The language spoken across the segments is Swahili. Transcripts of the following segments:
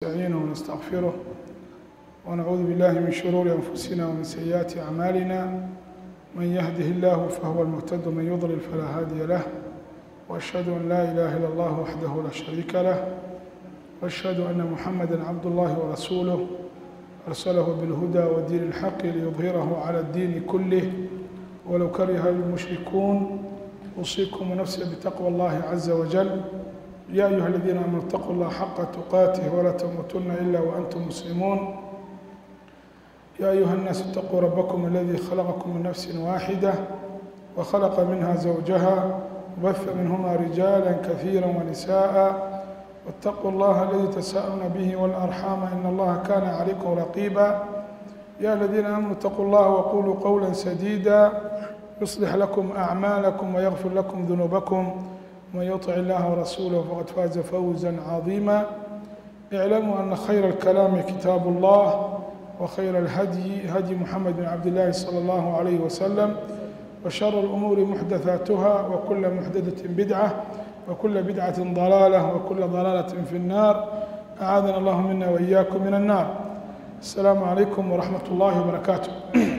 ونستعينه ونستغفره ونعوذ بالله من شرور أنفسنا ومن سيئات أعمالنا من يهده الله فهو المهتد ومن يضلل فلا هادي له وأشهد أن لا إله إلا الله وحده لا شريك له وأشهد أن محمدا عبد الله ورسوله أرسله بالهدى ودين الحق ليظهره على الدين كله ولو كره المشركون أوصيكم ونفسي بتقوى الله عز وجل يا أيها الذين آمنوا اتقوا الله حق تقاته ولا تموتن إلا وأنتم مسلمون يا أيها الناس اتقوا ربكم الذي خلقكم من نفس واحدة وخلق منها زوجها وبث منهما رجالا كثيرا ونساء واتقوا الله الذي تساءلون به والأرحام إن الله كان عليكم رقيبا يا الذين آمنوا اتقوا الله وقولوا قولا سديدا يصلح لكم أعمالكم ويغفر لكم ذنوبكم ومن يطع الله ورسوله فقد فاز فوزا عظيما اعلموا أن خير الكلام كتاب الله وخير الهدي هدي محمد بن عبد الله صلى الله عليه وسلم وشر الأمور محدثاتها وكل محدثة بدعة وكل بدعة ضلالة وكل ضلالة في النار أعاذنا الله منا وإياكم من النار السلام عليكم ورحمة الله وبركاته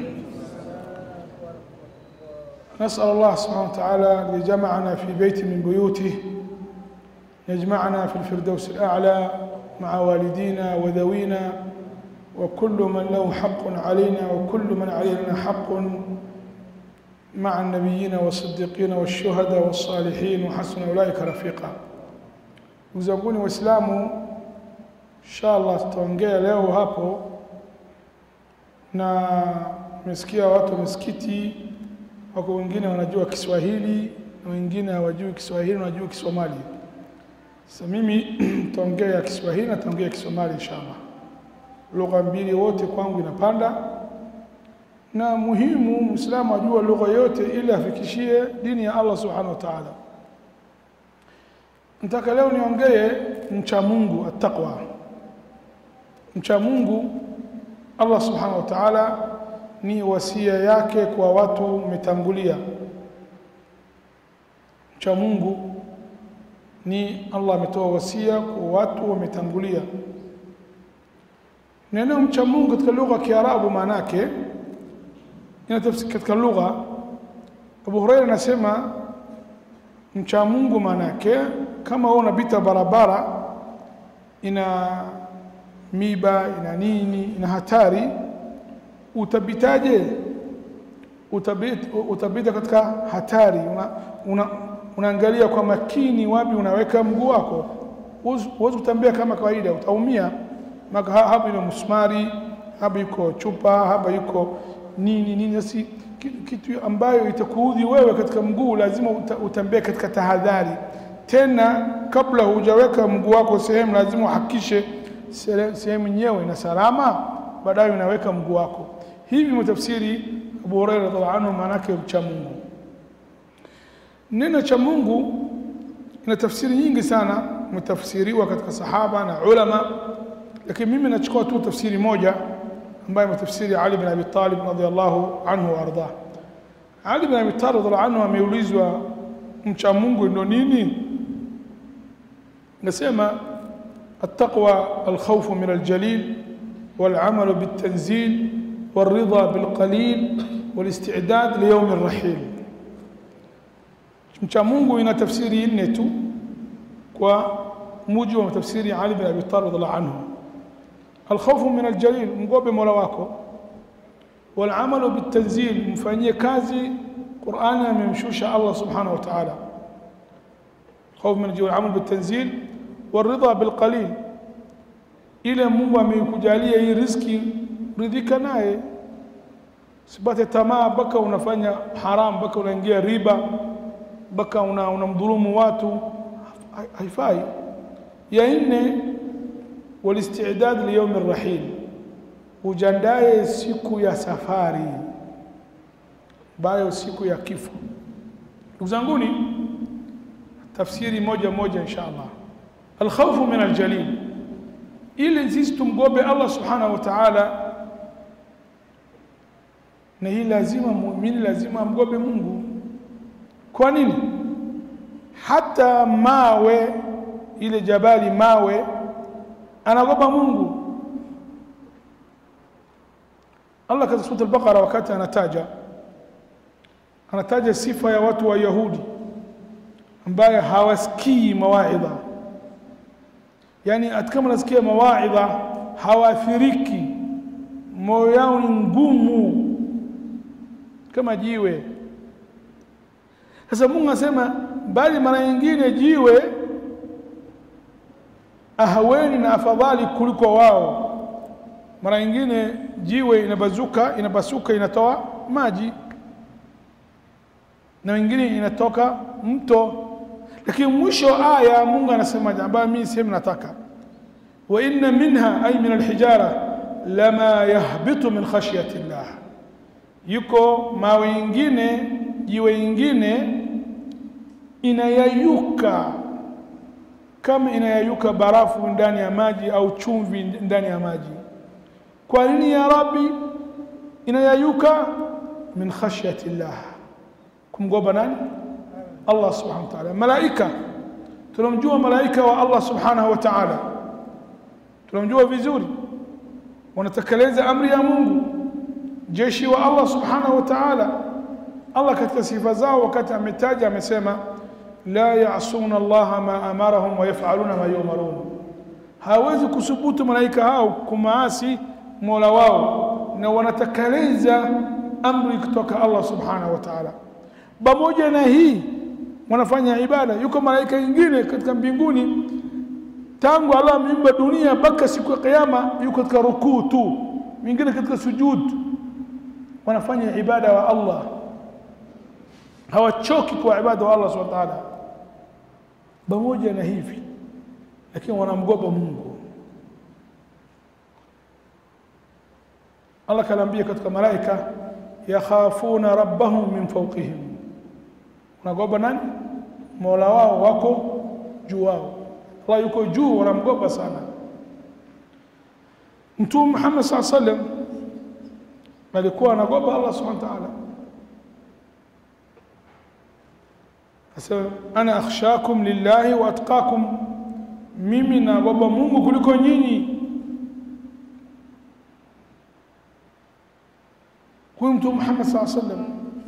نسأل الله سبحانه وتعالى لجمعنا في بيت من بيوته يجمعنا في الفردوس الأعلى مع والدينا وذوينا وكل من له حق علينا وكل من علينا حق مع النبيين والصديقين والشهداء والصالحين وحسن أولئك رفيقا uzanguni waislamu inshallah tutaongea leo hapo na nimesikia watu wa misikiti wako wengine wanajua Kiswahili na wengine hawajui Kiswahili na wanajua Kisomali. Sasa mimi nitaongea Kiswahili na nitaongea Kisomali inshallah. Lugha mbili wote kwangu inapanda, na muhimu Muislamu ajue lugha yote ili afikishie dini ya Allah subhanahu wa ta'ala. Nataka leo niongee mcha Mungu, attaqwa. Mcha Mungu Allah subhanahu wa ta'ala ni wasia yake kwa watu umetangulia. Mcha Mungu ni Allah ametoa wasia kwa watu wametangulia. Neno mcha Mungu katika lugha ya Kiarabu maana yake inatafsiri katika lugha Abu Huraira anasema mcha Mungu maana yake kama wewe unapita barabara ina miba ina nini ina hatari utapitaje utabita, utabita katika hatari una, una, unaangalia kwa makini wapi unaweka mguu wako huwezi kutembea kama kawaida utaumia maka hapa ina msumari hapa yuko chupa hapa yuko nini nini asi kitu ambayo itakuudhi wewe katika mguu lazima utembee katika tahadhari tena kabla hujaweka mguu wako sehemu lazima uhakikishe sehemu yenyewe ina salama baadaye unaweka mguu wako hivi mtafsiri Abu Hurairah radhiallahu anhu maana yake mcha Mungu neno cha Mungu ina tafsiri nyingi sana mtafsiriwa katika sahaba na ulama lakini mimi nachukua tu tafsiri moja ambayo mtafsiri Ali bin Abi Talib radhiallahu anhu warda Ali bin Abi Talib radhiallahu anhu ameulizwa mcha Mungu ndo nini nasema التقوى الخوف من الجليل والعمل بالتنزيل والرضا بالقليل والاستعداد ليوم الرحيل mcha Mungu ina tafsiri nne tu kwa mujibu wa tafsiri Ali bin Abi Talib radhiallahu anhu alkhawfu min aljalil mgobe mola wako والعمل بالتنزيل mfanyie kazi Qur'ani amemshusha Allah subhanahu wa ta'ala خوف من الجوع العمل بالتنزيل والرضا بالقليل ile Mungu ameikujalia hii riziki ridhika naye sipate tamaa mpaka unafanya haram mpaka unaingia riba mpaka una unamdhulumu watu haifai ya nne walistidad liyaum arrahil ujandae siku ya safari bayo siku ya kifo ndugu zanguni tafsiri moja moja inshallah alkhawfu min aljalil ili sisi tumgobe Allah subhanahu wa ta'ala na hii lazima muumini lazima amgobe Mungu kwa nini hata mawe ile jabali mawe anaogopa Mungu. Allah katika sura al-Baqara wakati anataja anataja sifa ya watu wa Yahudi ambaye hawasikii mawaidha, yaani hata kama nasikia mawaidha hawaathiriki, moyo yao ni ngumu kama jiwe. Sasa Mungu anasema bali mara nyingine jiwe ahaweni na afadhali kuliko wao. Mara nyingine jiwe inabazuka inapasuka inatoa maji na wengine inatoka mto, lakini mwisho aya Mungu anasema ambayo mimi sehemu nataka wa inna minha ay min alhijara lama yahbitu min khashyati llah, yuko mawe ingine jiwe ingine inayayuka kama inayayuka barafu ndani ya maji au chumvi ndani ya maji. Kwa nini ya Rabbi inayayuka? Min khashyati llah, kumgoba nani? Allah subhanahu wa ta'ala. Malaika tunamjua malaika wa Allah subhanahu wa ta'ala, tunamjua vizuri, wanatekeleza amri ya Mungu, jeshi wa Allah subhanahu wa ta'ala. Allah katika sifa zao wakati ametaja amesema la yasuna allaha ma amarahum wa yafaluna ma yumarun, hawezi kusubutu malaika hao kumaasi mola wao na wanatekeleza amri kutoka Allah subhanahu wa ta'ala. Pamoja na hii wanafanya ibada. Yuko malaika wengine katika mbinguni tangu Allah ameumba dunia mpaka siku ya Kiyama, yuko katika rukuu tu, wengine katika sujud, wanafanya ibada wa Allah, hawachoki kwa ibada wa Allah subhanahu wa ta'ala. Pamoja na hivi lakini wanamgoba Mungu. Allah kanaambia katika malaika, yakhafuna rabbahum min fawqihim, wanagoba nani? Mola wao wako juu wao. Allah yuko juu, wanamgoba sana. Mtume Muhammad saa sallam alikuwa anagoba Allah subhanahu wa ta'ala, asema ana akhshakum lillahi wa atqakum, mimi nagoba Mungu kuliko nyinyi. Huyu Mtume Muhammad saa sallam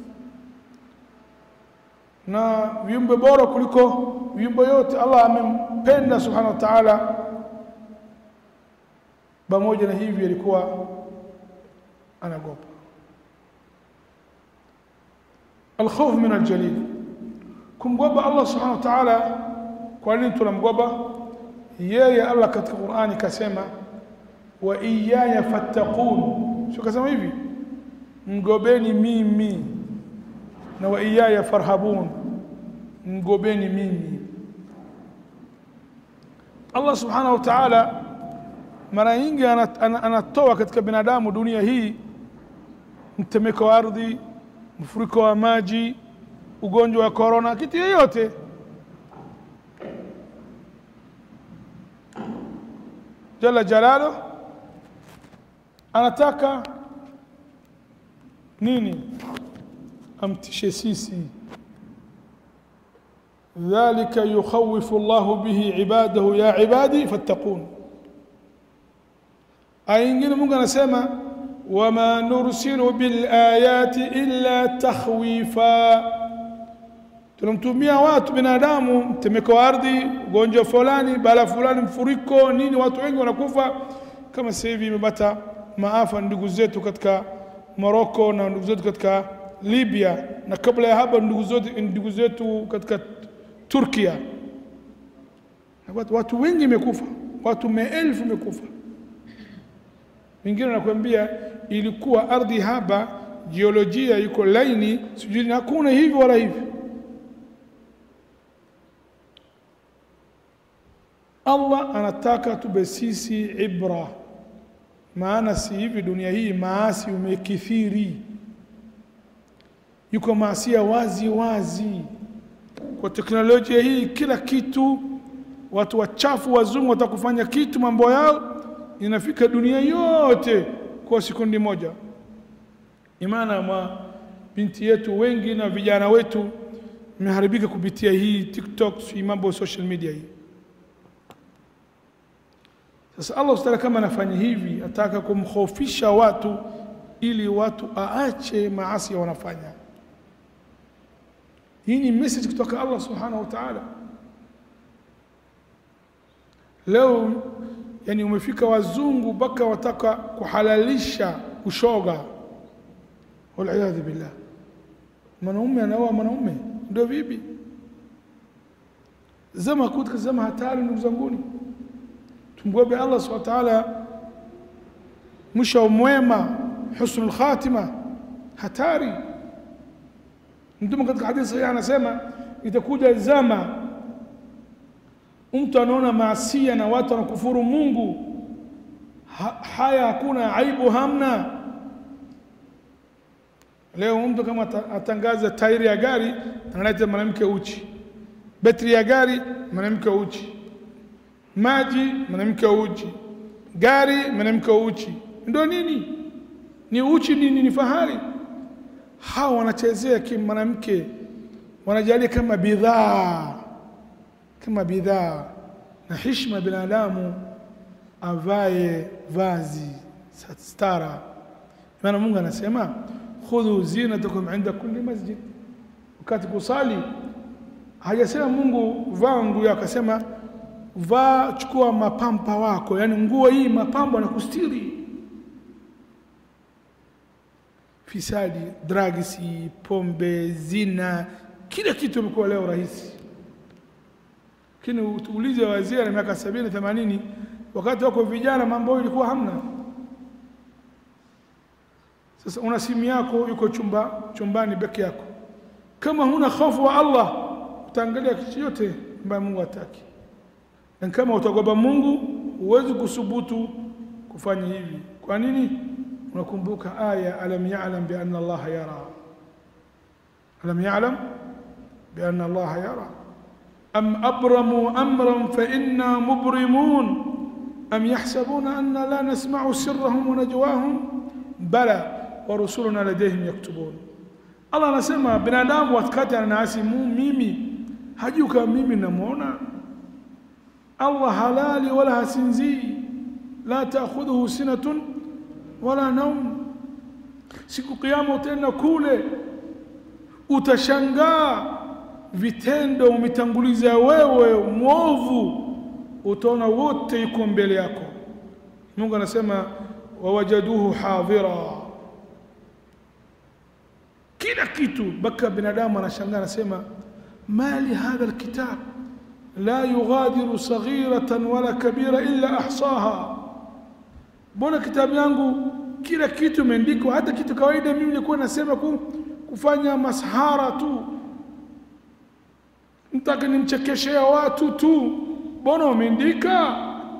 na viumbe bora kuliko viumbe yote. Allah amempenda subhanahu wa ta'ala. Pamoja na hivi alikuwa anagopa. Alkhawf min aljalil, kumgoba Allah subhanahu wa ta'ala. Kwa nini tunamgoba yeye? Allah katika Qur'ani kasema wa iyaya fattaqun, sio kasema hivi mgobeni mimi na wa iyaya farhabun, mgobeni mimi. Allah subhanahu wa ta'ala mara nyingi anatoa katika binadamu dunia hii mtemeko wa ardhi, mfuriko wa maji, ugonjwa wa korona, kitu yoyote. Jalla jalaluhu anataka nini? Amtishe sisi. Dhalika yukhawifu Allahu bihi ibadahu ya ibadi fattaqun. Aya nyingine Mungu anasema wama nursilu bil ayati illa takhwifa, tunamtumia watu binadamu mtemeko wa ardhi, ugonjwa fulani, bala fulani, mfuriko nini, watu wengi wanakufa. Kama sasa hivi imepata maafa ndugu zetu katika Morocco na ndugu zetu katika Libya na kabla ya hapo ndugu zetu ndugu zetu katika Turkia. Watu, watu wengi imekufa, watu maelfu imekufa. Wengine wanakuambia ilikuwa ardhi haba, jiolojia iko laini, sijui hakuna hivi wala hivi. Allah anataka tube sisi ibra maana si hivi dunia hii maasi umekithiri, yuko maasia wazi wazi. Kwa teknolojia hii kila kitu, watu wachafu wazungu watakufanya kitu, mambo yao inafika dunia yote kwa sekundi moja. Imana mwa binti yetu wengi na vijana wetu imeharibika kupitia hii TikTok, si mambo social media hii. Sasa Allah subhanahu kama anafanya hivi, ataka kumkhofisha watu ili watu aache maasi wanafanya. Hii ni message kutoka Allah subhanahu wa ta'ala. Leo yani umefika wazungu mpaka wataka kuhalalisha ushoga, waliyadhu billah. Mwanaume anaoa mwanaume, ndio vipi? Zama katika zama hatari, ndugu zanguni, tumgobe Allah subhanahu wa ta'ala mwisho mwema, husnul khatima, hatari. Mtume katika hadithi sahihi anasema itakuja zama mtu anaona maasia na watu wanakufuru Mungu, ha, haya hakuna aibu, hamna. Leo mtu kama atangaza tairi ya gari analeta mwanamke uchi, betri ya gari mwanamke uchi, maji mwanamke uchi, gari mwanamke uchi. Ndio nini? Ni uchi nini? Ni fahari. Hawa wanachezea kimwanamke, wanajalia kama bidhaa kama bidhaa na heshima binadamu avae vazi stara. Maana Mungu anasema khudhu zinatakum inda kulli masjid, wakati kusali. Hajasema Mungu vaa nguo yako, akasema vaa, chukua mapampa wako, yani nguo hii mapambo na kustiri fisadi, dragisi, pombe, zina, kila kitu imekuwa leo rahisi lakini utuulize wazee na miaka sabini themanini, wakati wako vijana, mambo ilikuwa hamna. Sasa una simu yako, yuko chumba chumbani peke yako, kama huna hofu wa Allah utaangalia kitu yote ambayo Mungu hataki, na kama utagoba Mungu huwezi kusubutu kufanya hivi. Kwa nini? Unakumbuka aya alam ya'lam bi anna Allah yara, alam ya'lam bi anna Allah yara أم أبرموا أمرا فإنا مبرمون أم يحسبون أن لا نسمع سرهم ونجواهم بلى ورسلنا لديهم يكتبون الله anasema binadamu wakati anaasi mimi hajui kama mimi namwona Allah halali wala hasinzii la taakhudhuhu sinatun wala naum siku kiyama utaenda kule utashangaa vitendo umetanguliza wewe mwovu, utaona wote yuko mbele yako. Mungu anasema wawajaduhu hadhira, kila kitu mpaka binadamu anashangaa, anasema mali hadha alkitab la yughadiru saghiratan wala kabira illa ahsaha, mbona kitabu yangu kila kitu imeandikwa, hata kitu kawaida mimi nilikuwa nasema kufanya masahara tu mtaka nimchekeshea watu tu, mbona umeandika?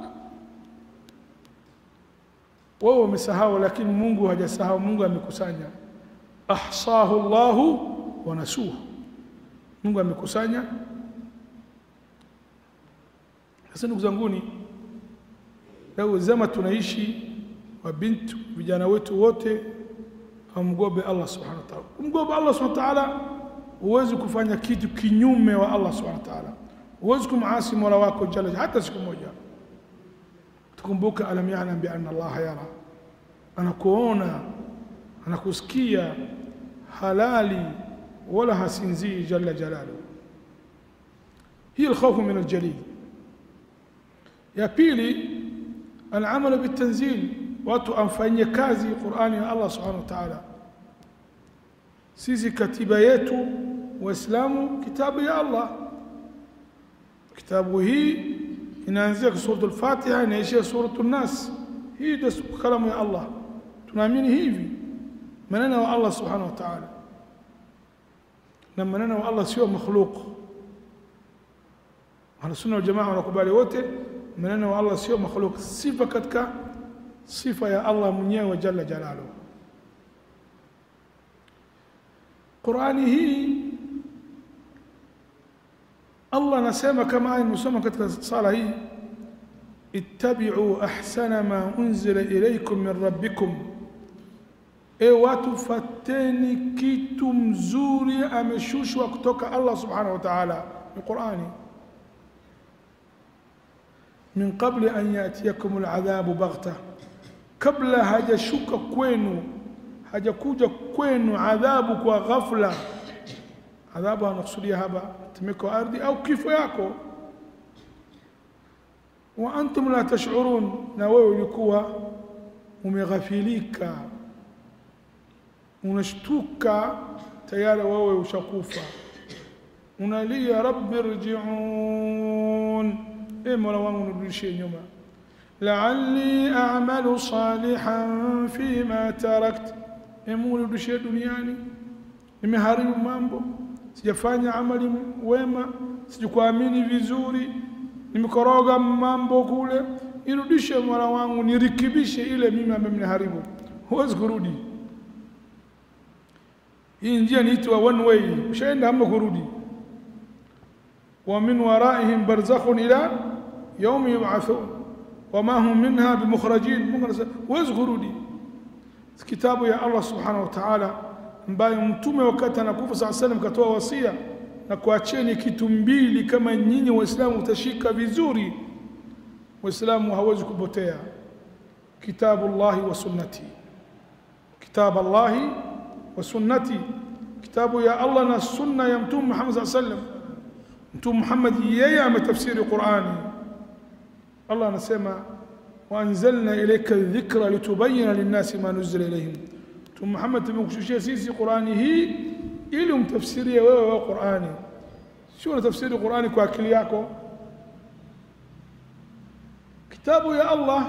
Wewe umesahau, lakini Mungu hajasahau. Mungu amekusanya, ahsahu Allahu wa nasuhu. Mungu amekusanya. Sasa ndugu zanguni, leo zama tunaishi, wabintu vijana wetu wote wamgobe Allah subhanahu wa ta'ala. Kumgobe Allah subhanahu wa ta'ala huwezi kufanya kitu kinyume wa Allah subhanahu wa ta'ala, huwezi kumaasi mola wako jalla hata siku moja. Tukumbuka, alam ya'lam bi anna Allah yara, anakuona anakusikia, halali wala hasinzii jalla jalaluhu. Hii alkhawfu min aljalil. Ya pili, alamalu bitanzil, watu amfanyie kazi Qur'ani ya Allah subhanahu wa ta'ala. Sisi katiba yetu Waislamu kitabu ya Allah. Kitabu hii inaanzia suratul Fatiha inaishia suratul Nas. Hii ndio kalamu ya Allah, tunaamini hivi maneno ya Allah subhanahu wa ta'ala, na maneno ya Allah sio makhluq. Ahlusunna wal Jamaa wanakubali wote maneno ya Allah sio makhluq, sifa katika sifa ya Allah mwenyewe jalla jalaluhu. Qurani hii Allah anasema kama aya nimesoma katika sala hii, ittabi'u ahsana ma unzila ilaykum min rabbikum, e watu fateni kitu mzuri ameshushwa kutoka Allah subhanahu wa ta'ala, ni Qurani. min qabli an yatiyakum aladhabu baghta, kabla hajashuka kwenu hajakuja kwenu adhabu kwa ghafla. Adhabu anakusudia hapa tetemeko wa ardhi au kifo yako, wa antum la tash'urun, na wewe ulikuwa umeghafilika, unashtuka tayari wewe ushakufa, unalia rabbi rji'un, e Mola wangu nirudishie nyuma la'alli a'malu salihan fima tarakt, e Mungu nirudishie duniani, nimeharibu mambo, sijafanya amali wema, sijakuamini vizuri, nimekoroga mambo kule, nirudishe Mola wangu, nirikibishe ile mimi ambayo nimeharibu. Huwezi kurudi. Hii njia niitwa one way, ushaenda ama kurudi. wa min waraihim barzakhun ila yaumi yub'athun wama hum minha bimukhrajin. Mungu anasema huwezi kurudi. Kitabu ya Allah subhanahu wa ta'ala, ambayo mtume wakati anakufa saa salam katoa wasia na kuacheni kitu mbili, kama nyinyi Waislamu utashika vizuri, Waislamu hawezi kupotea, kitabu Allahi wa sunnati, kitabu Allahi wa sunnati, kitabu ya Allah na sunna ya mtume Muhammad saa sallam. Mtume Muhammad yeye ametafsiri Qurani. Allah anasema waanzalna ilayka dhikra litubayina linnasi ma nuzila ilayhim. Mtume Muhammad tumekushushia sisi Qurani hii ili umtafsirie wewe wa Qurani, sio unatafsiri Qurani kwa akili yako. Kitabu ya Allah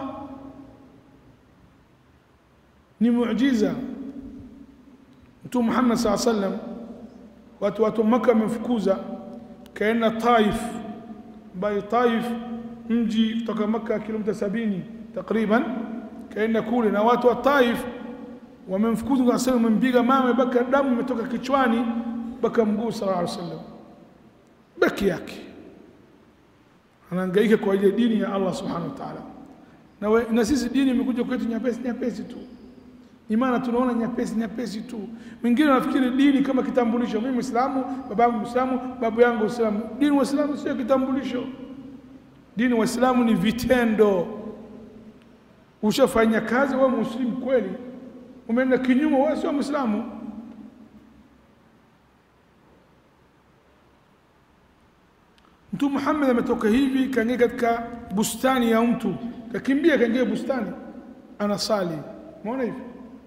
ni muujiza. Mtume Muhammad saa sallam, watu watu Maka wamemfukuza kaenda Taif, ambayo Taif mji kutoka Maka kilomita sabini takriban, kaenda kule na watu wa Taif wamemfukuza kwa sababu wamempiga mawe mpaka damu imetoka kichwani mpaka mguu sallallahu alaihi wasallam, baki yake anahangaika kwa ajili ya dini ya Allah subhanahu wa ta'ala. Na, we, na sisi dini imekuja kwetu nyepesi nyepesi tu, imana tunaona nyepesi nyepesi tu. Mwingine anafikiri dini kama kitambulisho, mimi Muislamu, baba yangu Muislamu, babu yangu Muislamu. Dini Waislamu sio kitambulisho. Dini Waislamu ni vitendo. Ushafanya kazi wewe muslimu kweli, umeenda kinyume, wewe sio Muislamu. Mtume Muhammad ametoka hivi, kaingia katika bustani ya mtu, kakimbia, kaingia bustani, anasali. Umeona hivi,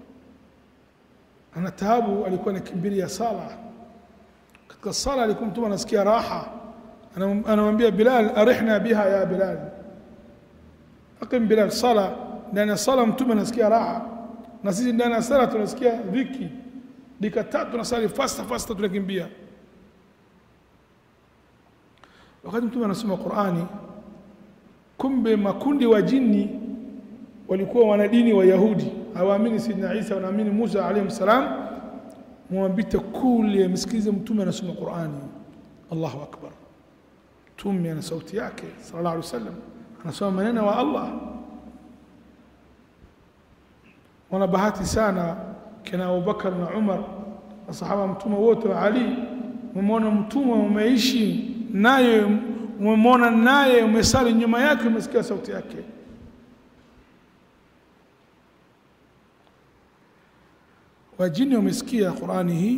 ana taabu, alikuwa anakimbilia sala. Katika sala alikuwa mtume anasikia raha, anamwambia Bilal, arihna biha ya Bilal, aqim Bilal, sala. Ndani ya sala mtume anasikia raha, na sisi ndani ya sala tunasikia dhiki. Dakika tatu tunasali fasta fasta, tunakimbia wakati mtume anasoma Qur'ani, kumbe makundi wa jini walikuwa wanadini wa Yahudi, hawaamini Sidna Isa, wanaamini Musa alayhi salam. Mwambite kule msikilize mtume anasoma Qur'ani. Allahu akbar! Mtume ana sauti yake sallallahu alayhi wasallam, anasoma maneno wa Allah. Wana bahati sana kina Abubakar na Umar na sahaba mtume wote wa Ali, umeona mtume umeishi naye umemwona naye umesali nyuma yake, umesikia sauti yake. Wajini wamesikia Qurani hii,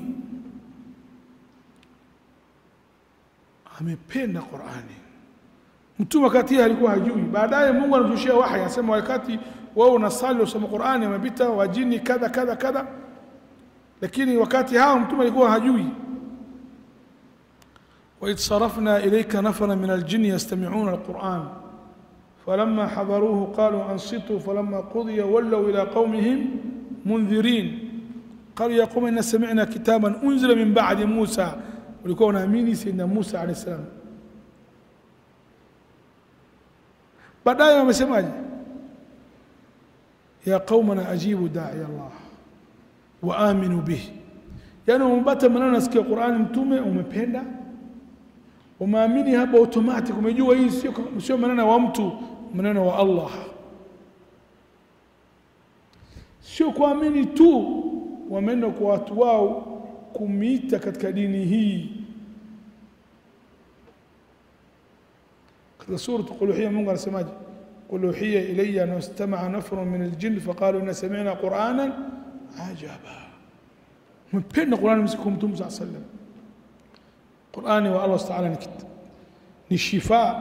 amependa Qurani. Mtume wakati alikuwa hajui, baadaye Mungu anamshushia wahi, anasema wakati wewe unasali usoma Qurani, amepita wajini kadha kadha kadha, lakini wakati hao mtume alikuwa hajui وإذ صرفنا إليك نفرا من الجن يستمعون القرآن فلما حضروه قالوا أنصتوا فلما قضي ولوا إلى قومهم منذرين قالوا يا قوم إن سمعنا كتابا أنزل من بعد موسى ولكون أميني سيدنا موسى عليه السلام baadaye wamesemaje ya qaumana ajibu dai Allah wa aminu bihi yani umepata maneno nasikia Qur'ani mtume umependa umeamini hapa automatic, umejua hii sio sio maneno wa mtu, maneno wa Allah. Sio kuamini tu, wameenda kwa watu wao kumiita katika dini hii. katika suratu qul uhiya Mungu anasemaje qul uhiya ilayya annahu istama'a nafrun min aljinn faqalu inna sami'na qur'anan ajaba mpenda Qur'ani msiku mtume sallallahu alayhi wasallam Qur'ani wa Allah ta'ala ni kitu ni shifa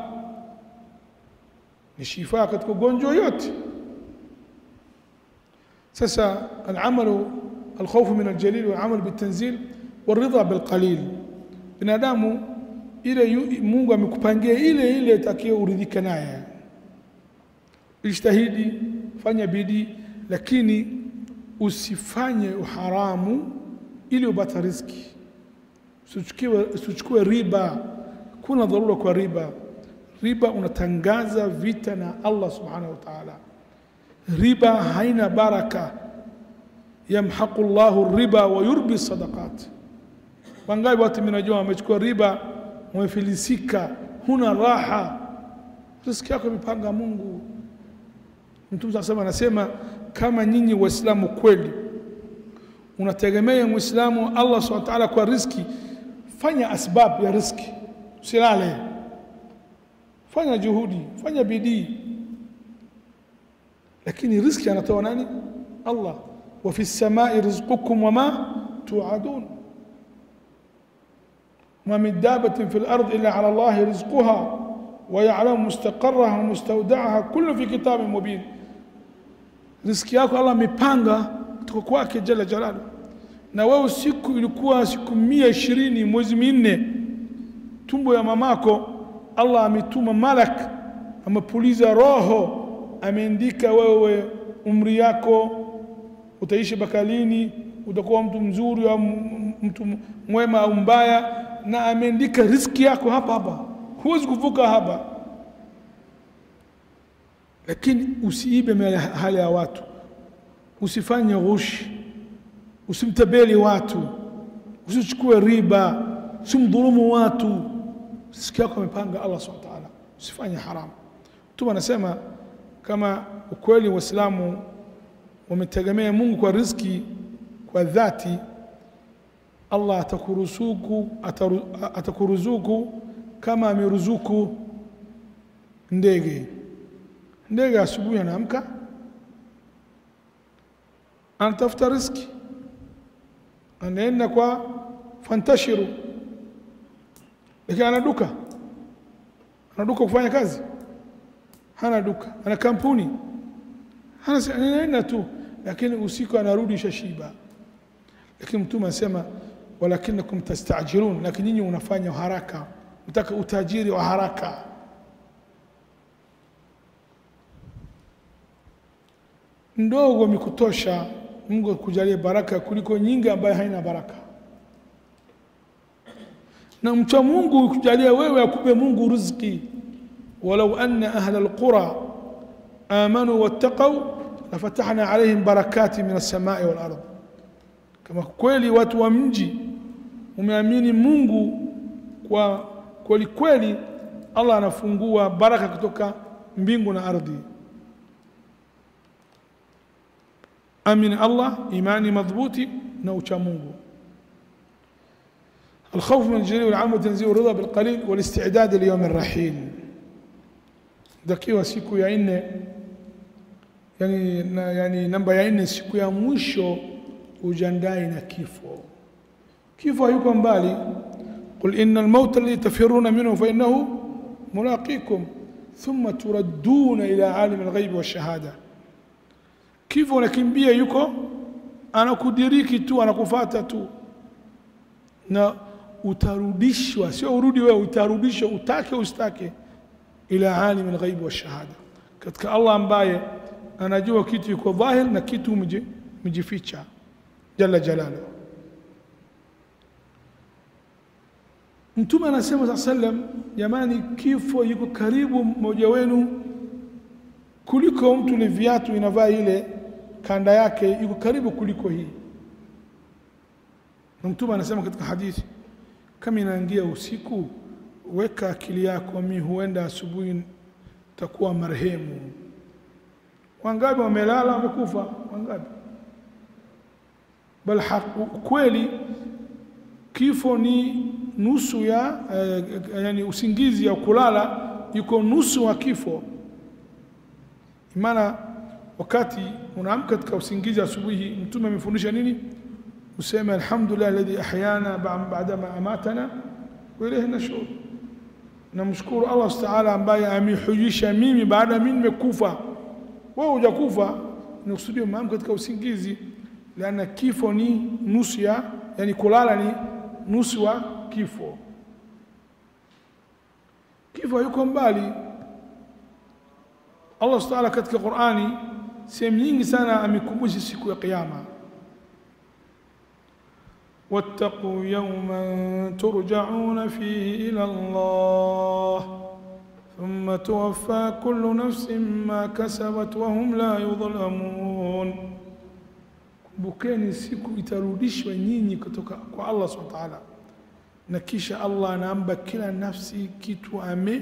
ni shifa katika ugonjwa yote sasa alamalu alkhawfu min aljalil walamal bitanzil waridha bilqalil binadamu ile Mungu amekupangia ile ile takiwa uridhike naye ijtahidi fanya bidii lakini usifanye uharamu ili upate riziki usichukue usichukue riba kuna dharura kwa riba riba unatangaza vita na Allah subhanahu wa ta'ala riba haina baraka yamhaqu Allahu riba wa yurbi sadaqat wangapi watu mnajua wamechukua riba wamefilisika huna raha riziki yako imepanga Mungu Mtume sasa anasema kama nyinyi waislamu kweli unategemea muislamu Allah subhanahu wa ta'ala kwa riziki fanya asbab ya riziki usilale fanya juhudi fanya bidii lakini riziki anatoa nani Allah wa fi samai rizqukum wama tuadun ما من دابة في الأرض إلا على الله رزقها ويعلم مستقرها ومستودعها كل في كتاب مبين riziki yako Allah amepanga kutoka kwake jalla jalalu na wewe siku ilikuwa siku mia ishirini mwezi minne tumbo ya mamako Allah ametuma malak amepuliza roho ameandika wewe umri yako utaishi bakalini utakuwa mtu mzuri au mtu mwema au mbaya na ameandika riziki yako hapa hapa huwezi kuvuka hapa lakini usiibe hali ya watu usifanye ghushi usimtabeli watu usichukue riba usimdhulumu watu riziki yako amepanga Allah subhanahu wa ta'ala usifanye haramu mtume anasema kama ukweli waislamu wametegemea Mungu kwa riziki kwa dhati Allah atakuruzuku atakuruzuku kama ameruzuku ndege ndege asubuhi anaamka anatafuta riziki anaenda kwa fantashiru lakini ana duka ana duka kufanya kazi hana duka ana kampuni hana anaenda tu lakini usiku anarudi shashiba lakini mtume anasema walakinakum tastajilun lakini nyinyi unafanya haraka mtaka utajiri wa haraka ndogo mikutosha Mungu akujalie baraka kuliko nyingi ambayo haina baraka na mcha Mungu kujalia wewe akupe Mungu riziki walau anna ahla alqura amanu wattaqaw lafatahna alaihim barakati min as-samai wal ardh kama kweli watu wa mji umeamini Mungu kwa kweli kweli Allah anafungua baraka kutoka mbingu na ardhi amini Allah imani madhubuti na ucha Mungu الخوف من الجليل والعام وتنزيه الرضا بالقليل والاستعداد ليوم الرحيل dakiwa siku ya nne yani, na, yani namba ya nne siku ya mwisho ujandae na kifo kifo hayuko mbali qul inna almauta alladhi tafiruna minhu fa innahu mulaqikum thumma turadduna ila alim alghaibi washahada kifo unakimbia yuko anakudiriki tu anakufata tu na utarudishwa sio urudi wewe utarudishwa utake usitake ila alim alghaibi washahada katika Allah ambaye anajua kitu yuko dhahir na kitu mjificha jalla jalaluhu Mtume anasema saa sallam, jamani, kifo yuko karibu mmoja wenu kuliko mtu ni viatu inavaa ile kanda yake, yuko karibu kuliko hii. Na Mtume anasema katika hadithi, kama inaingia usiku, weka akili yako, mi huenda asubuhi takuwa marehemu. Wangapi wamelala wamekufa? Wangapi? Bal kweli kifo ni nusu ya eh, yani usingizi ya kulala yuko nusu wa kifo. Maana wakati unaamka katika usingizi asubuhi, Mtume amefundisha nini? Useme alhamdulillah alladhi ahyana ba'da ma amatana wa ilayhi nushur. Namshukuru Allah subhanahu wa ta'ala ambaye amehujisha mimi baada ya mimi nimekufa. Wewe hujakufa, nakusudia umeamka katika usingizi, liana kifo ni nusu ya, yani kulala ni nusu wa kifo. Kifo yuko mbali. Allah subhanahu wa ta'ala katika Qur'ani sehemu nyingi sana amekumbusha siku ya Kiyama. واتقوا يوما ترجعون فيه إلى الله ثم توفى كل نفس ما كسبت وهم لا يظلمون kumbukeni siku itarudishwa nyinyi kutoka kwa Allah subhanahu wa ta'ala, na kisha Allah anaamba kila nafsi kitu ame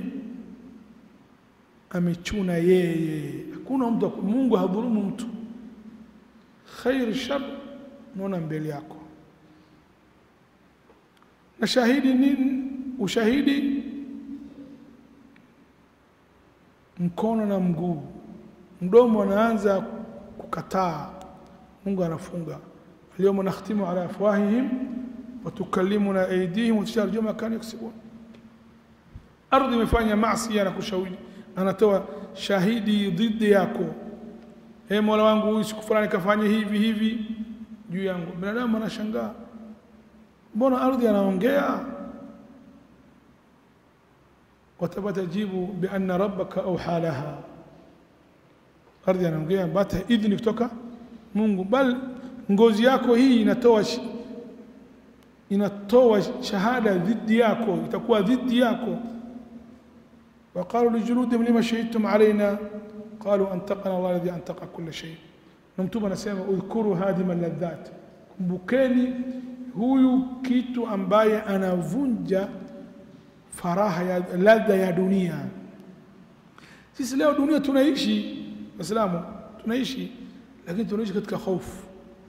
amechuna yeye. Hakuna mtu, Mungu hadhulumu mtu. Khair shar, naona mbele yako na shahidi nini? Ushahidi mkono na mguu, mdomo anaanza kukataa, Mungu anafunga alyawma nakhtimu ala afwahihim wa tukallimuna aydihim wa tushhadu ma kanu yaksibun. Ardhi imefanya maasi na kushahidi, anatoa shahidi dhidi yako. E Mola wangu, huyu siku fulani kafanya hivi hivi juu yangu. Binadamu anashangaa mbona ardhi anaongea? watabatajibu bianna rabbaka auha laha, ardhi anaongea bata idhni kutoka Mungu, bal ngozi yako hii inatoa inatoa shahada dhidi yako, itakuwa dhidi yako. waqalu lijuludihim lima shahidtum alaina qalu antaqana Allah alladhi antaqa kulla shay. Na Mtume anasema udhkuru hadima ladhat, kumbukeni huyu kitu ambaye anavunja faraha ya ladha ya dunia. Sisi leo dunia tunaishi, Waislamu tunaishi, lakini tunaishi katika hofu.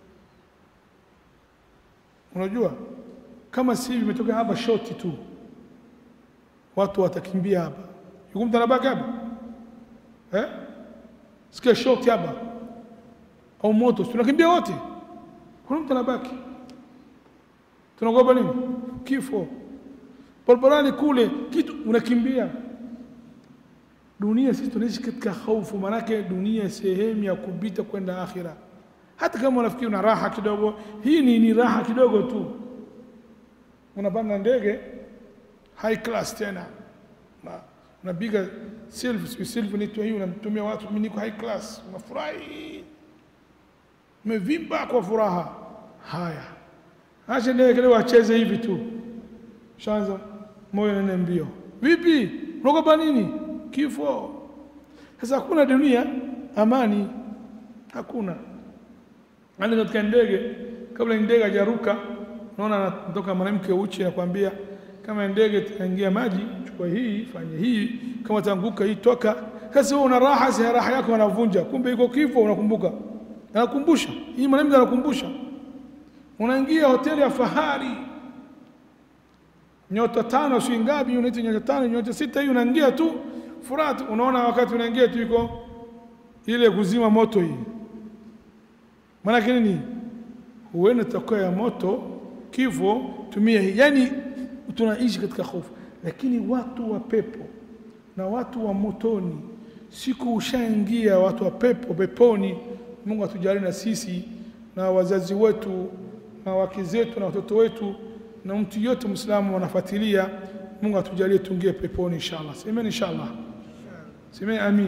Unajua, kama si hivi imetoka hapa shoti tu, watu watakimbia hapa, yuko mtu anabaki hapa eh? Sikia shoti hapa au moto, tunakimbia wote, kuna mtu anabaki tunaogopa nini? Kifo. Barabarani kule kitu unakimbia. Dunia sisi tunaishi katika hofu, maanake dunia sehemu ya kupita kwenda akhira. Hata kama unafikiri una raha kidogo, hii ni, ni raha kidogo tu. Unapanda ndege high class tena, unapiga selfie, selfie ni hii, unamtumia watu, mimi niko high class, unafurahi, umevimba kwa furaha. Haya, acha ndege leo acheze hivi tu, shanza moyo nene mbio. Vipi, unaogopa nini? Kifo. Sasa hakuna dunia amani, hakuna. Ani katika ndege, kabla ndege hajaruka, unaona anatoka mwanamke uchi, anakuambia kama ndege itaingia maji, chukua hii, fanya hii, kama tanguka hii, toka. Sasa wewe una raha, si raha yako anavunja, kumbe iko kifo, unakumbuka, anakumbusha hii, mwanamke anakumbusha unaingia hoteli ya fahari nyota tano, si ngapi, unaita nyota tano, nyota sita, hii unaingia tu furaha. Unaona wakati unaingia tu iko ile kuzima moto hii, maanake nini? Huenda tokea ya moto, kifo, tumia hii. Yani tunaishi katika hofu, lakini watu wa pepo na watu wa motoni, siku ushaingia watu wa pepo peponi. Mungu atujalie na sisi na wazazi wetu na wake zetu na watoto wetu na mtu yote Muislamu wanafuatilia. Mungu atujalie tuingie peponi inshallah. Semeni inshallah, semeni amin.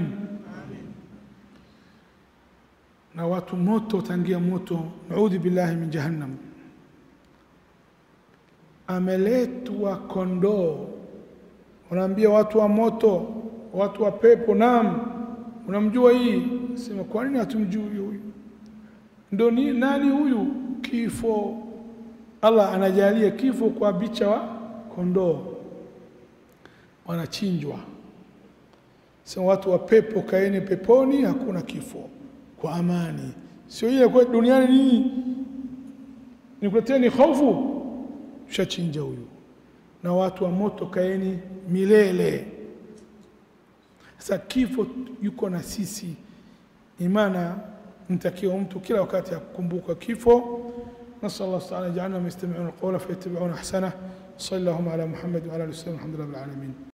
Na watu moto tangia moto, naudhu billahi min jahannam. Ameletwa kondoo, unaambia watu wa moto, watu wa pepo, naam, unamjua hii? Sema kwa nini hatumjui huyu? Ndo ni nani huyu? Kifo. Allah anajalia kifo kwa bicha wa kondoo, wanachinjwa. Sema watu wa pepo, kaeni peponi, hakuna kifo kwa amani. Sio ile kwa duniani nini nikuleteni hofu, shachinja huyu. Na watu wa moto, kaeni milele. Sasa kifo yuko na sisi, imana mtakiwa mtu kila wakati akukumbuka kifo. nasal Allah taala jaalna yastami'una alqawla fayattabi'una ahsana. Sallallahu ala Muhammad wa ala alihi wasallam, alhamdulillah rabbil alamin.